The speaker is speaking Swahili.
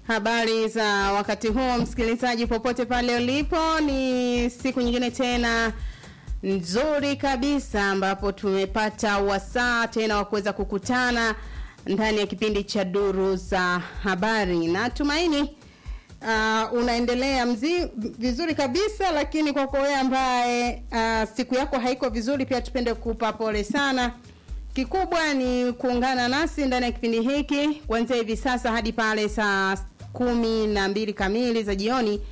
Habari za wakati huo, msikilizaji, popote pale ulipo, ni siku nyingine tena nzuri kabisa ambapo tumepata wasaa tena wa kuweza kukutana ndani ya kipindi cha duru za habari. Natumaini uh, unaendelea mzi, vizuri kabisa, lakini kwako wewe ambaye uh, siku yako haiko vizuri, pia tupende kukupa pole sana. Kikubwa ni kuungana nasi ndani ya kipindi hiki kuanzia hivi sasa hadi pale saa kumi na mbili kamili za jioni